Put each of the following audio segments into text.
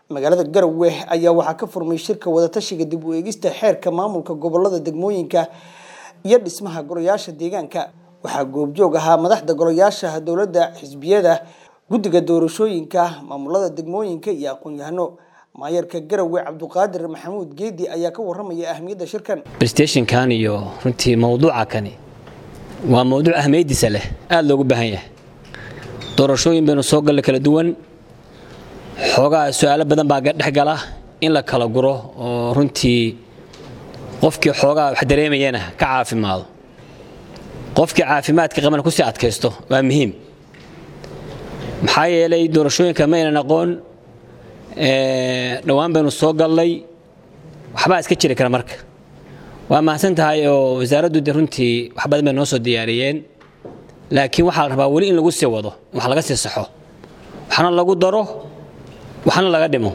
magaalada garowe ayaa waxaa ka furmay shirka wadatashiga dib u eegista xeerka maamulka gobolada degmooyinka iyo dhismaha golayaasha deegaanka waxaa goobjoog ahaa madaxda golayaasha dowladda xisbiyada guddiga doorashooyinka maamulada degmooyinka iyo aqoon-yahano maayarka garowe cabduqaadir maxamuud geedi ayaa ka waramaya ahmiyadda shirkan restationkan iyo runtii mowduuca kani waa mowduuc ahmiyadiisa leh aada loogu baahan yahay doorashooyin baynu soo galla kala duwan xoogaa su-aalo badan baa dhex gala in la kala guro oo runtii qofkii xoogaa wax dareemayana ka caafimaado qofkii caafimaadka qabana kusii adkaysto waa muhiim maxaa yeelay doorashooyinka ma aynan aqoon dhowaan baynu soo gallay waxbaa iska jiri kara marka waa mahadsan tahay oo wasaaraddu de runtii wax badan bay noo soo diyaariyeen laakiin waxaa la rabaa weli in lagu sii wado wax laga sii saxo waxna lagu daro waxna laga dhimo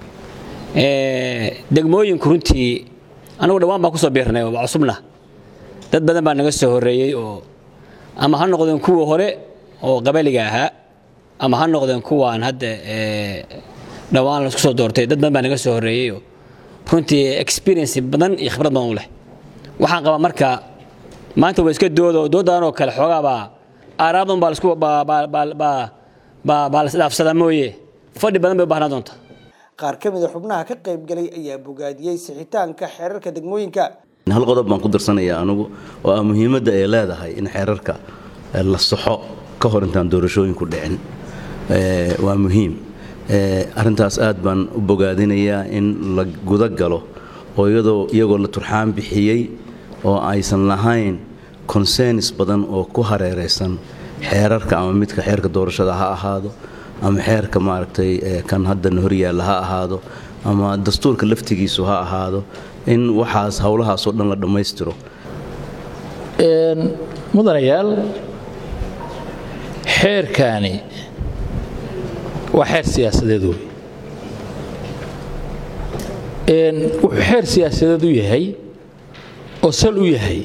degmooyinku runtii anagu dhowaan baan kusoo biirnay oo waa cusubna dad badan baa naga soo horreeyey oo ama ha noqdeen kuwa hore oo qabaliga ahaa ama ha noqdeen kuwaan hadda dhowaan laisku soo doortay dad badan baa naga soo horreeyey oo runtii experience badan iyo khibrad badan u leh waxaan qabaa marka maanta waa iska doodo doodaanoo kale xoogaabaa aaraadan baa lasku baa la isdhaafsadaa mooye fadhi badan bay u baahnaa doonta qaar ka mida xubnaha ka qayb galay ayaa bogaadiyey sixitaanka xeerarka degmooyinka hal qodob baan ku darsanaya anugu oo ah muhiimadda ay leedahay in xeerarka la saxo ka hor intaan doorashooyinku dhicin waa muhiim arrintaas aad baan u bogaadinayaa in la guda galo oo iyadoo iyagoo la turxaan bixiyey oo aysan lahayn consenis badan oo ku hareeraysan xeerarka ama midka xeerka doorashada ha ahaado ama xeerka maaragtay kan haddan horyaalla ha ahaado ama dastuurka laftigiisu ha ahaado in waxaas howlahaasoo dhan la dhammaystiro mudanayaal xeerkaani waa xeer siyaasadeed wey wuxuu xeer siyaasadeed u yahay oo sal u yahay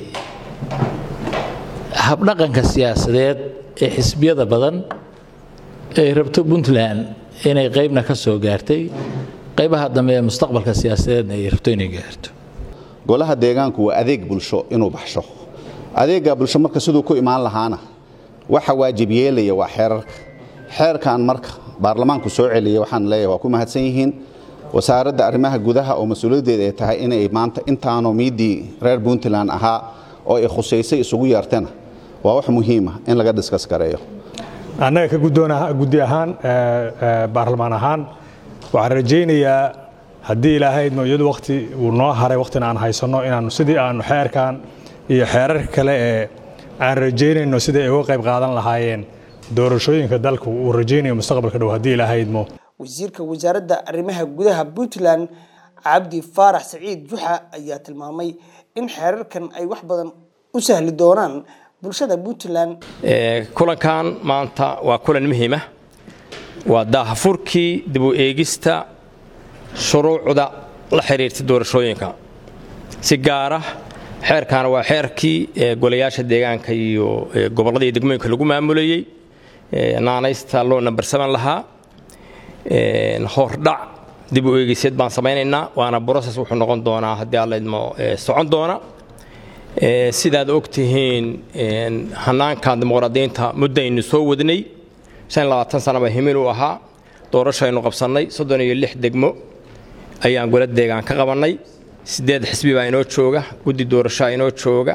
habdhaqanka siyaasadeed ee xisbiyada badan ay rabto puntland inay qaybna ka soo gaartay qaybaha dambe ee mustaqbalka siyaasadeedna ay rabto inay gaarto golaha deegaanku waa adeeg bulsho inuu baxsho adeegga bulsho marka siduu ku imaan lahaana waxa waajib yeelaya waa xeerarka xeerkan marka baarlamaanku soo celiya waxaan leeyahay waa ku mahadsan yihiin wasaaradda arrimaha gudaha oo mas-uuliyaddeeda ay tahay inay maanta intaanoo miiddii reer puntland ahaa oo ay khusaysay isugu yeertana waa wax muhiima in laga diskas gareeyo annaga ka guddi ahaan baarlamaan ahaan waxaan rajaynayaa haddii ilaahay idmo iyadu wakhti uu noo haray wakhtina aan haysanno inaannu sidii aannu xeerkan iyo xeerarka kale ee aan rajaynayno sidai ay uga qayb qaadan lahaayeen doorashooyinka dalku uu rajaynayo mustaqbalka dhow haddii ilaahay idmo wasiirka wasaaradda arrimaha gudaha puntland cabdi faarax saciid juxa ayaa tilmaamay in xeerarkan ay wax badan u sahli doonaan bulshada puntland kulankan maanta waa kulan muhiima waa daahafurkii dib u eegista shuruucda la xiriirta doorashooyinka si gaara xeerkan waa xeerkii golayaasha deegaanka iyo gobollada iyo degmooyinka lagu maamulayey naanaysta loo nambar saban lahaa hordhac dib u eegiseed baan samaynaynaa waana broses wuxuu noqon doonaa haddii alla idmo socon doona sidaad og tihiin hanaankan dimuqraadiyiinta muddaynu soo wadnay sanaba himil u ahaa doorashaynu qabsannay soddon iyo lix degmo ayaan gola deegaan ka qabannay siddeed xisbi baa inoo jooga guddi doorashaa inoo jooga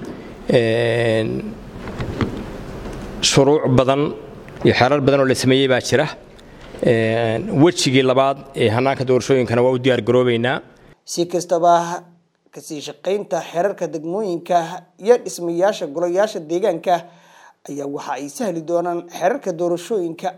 shuruuc badan iyo xeerar badan oo la sameeyey baa jira wejigii labaad ee hanaanka doorashooyinkana waa u diyaar garoobaynaa si kastaba kasii shaqaynta xeerarka degmooyinka iyo dhismayaasha golayaasha deegaanka ayaa waxa ay sahli doonaan xeerarka doorashooyinka